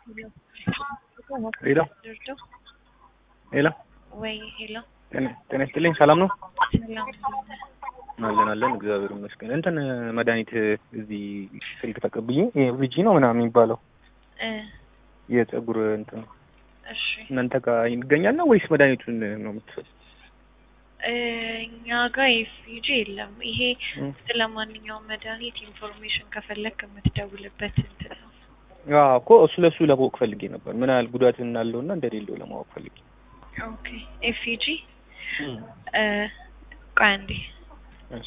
ሄሎ ሄሎ ወይ ሄሎ፣ ጤና ይስጥልኝ። ሰላም ነው? ሰላም አለን አለን፣ እግዚአብሔር ይመስገን። እንትን መድኃኒት እዚህ ስልክ ተቀብዬ ቪጂ ነው ምናምን የሚባለው እ የፀጉር እንትን እሺ እናንተ ጋር ይገኛል ነው ወይስ መድኃኒቱን ነው የምትሰጥ? እ እኛ ጋር ኤፍጂ የለም። ይሄ እ ስለ ማንኛውም መድኃኒት ኢንፎርሜሽን ከፈለክ የምትደውልበት እንትን ነው። አዎ እኮ እሱ ለሱ ለማወቅ ፈልጌ ነበር፣ ምን ያህል ጉዳት እንዳለውና እንደሌለው ለማወቅ ፈልጌ። ኦኬ ኤፍጂ እ ቆይ አንዴ እሺ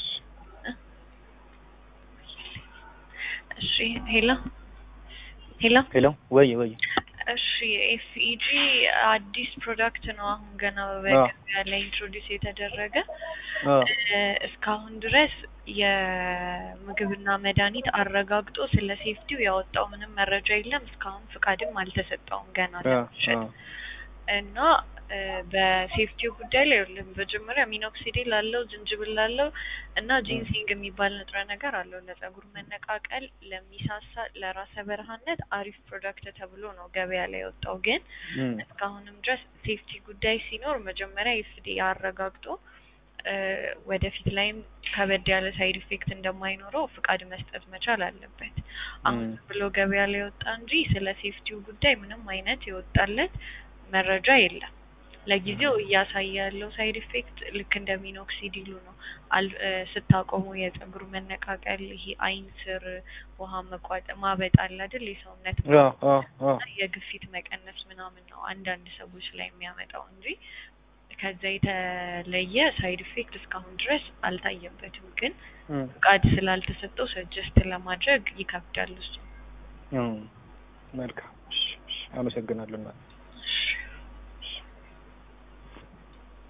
እሺ ሄሎ ሄሎ ሄሎ፣ ወይ ወይ፣ እሺ ኤፍኢጂ አዲስ ፕሮዳክት ነው። አሁን ገና በገበያ ላይ ኢንትሮዲውስ የተደረገ አዎ እ እስካሁን ድረስ የምግብና መድኃኒት አረጋግጦ ስለ ሴፍቲው ያወጣው ምንም መረጃ የለም። እስካሁን ፍቃድም አልተሰጠውም ገና አዎ ለመሸጥ አዎ እና እ በሴፍቲው ጉዳይ ላይ የለም። መጀመሪያ ሚኖክሲዲል አለው፣ ዝንጅብል አለው እና ጂንሲንግ የሚባል ንጥረ ነገር አለው። ለጸጉር መነቃቀል፣ ለሚሳሳ፣ ለራሰ በረሃነት አሪፍ ፕሮዳክት ተብሎ ነው ገበያ ላይ የወጣው። ግን እም እስካሁንም ድረስ ሴፍቲ ጉዳይ ሲኖር መጀመሪያ ኤፍዲ አረጋግጦ እ ወደፊት ላይም ከበድ ያለ ሳይድ ኢፌክት እንደማይኖረው ፍቃድ መስጠት መቻል አለበት። አሁን እም ብሎ ገበያ ላይ የወጣ እንጂ ስለ ሴፍቲው ጉዳይ ምንም አይነት የወጣለት መረጃ የለም። ለጊዜው እያሳየ ያለው ሳይድ ኢፌክት ልክ እንደ ሚኖክሲዲሉ ነው። አል እ ስታቆሙ የጸጉር መነቃቀል፣ ይሄ አይን ስር ውሃ መቋጠ ማበጥ አለ አይደል? የሰውነት አዎ አዎ አዎ እና የግፊት መቀነስ ምናምን ነው አንዳንድ ሰዎች ላይ የሚያመጣው እንጂ ከዛ የተለየ ሳይድ ኢፌክት እስካሁን ድረስ አልታየበትም። ግን እም ፍቃድ ስላልተሰጠው ሰጀስት ለማድረግ ይከብዳል እሱ። እም መልካም። እሺ እሺ፣ አመሰግናለሁ። እናት እሺ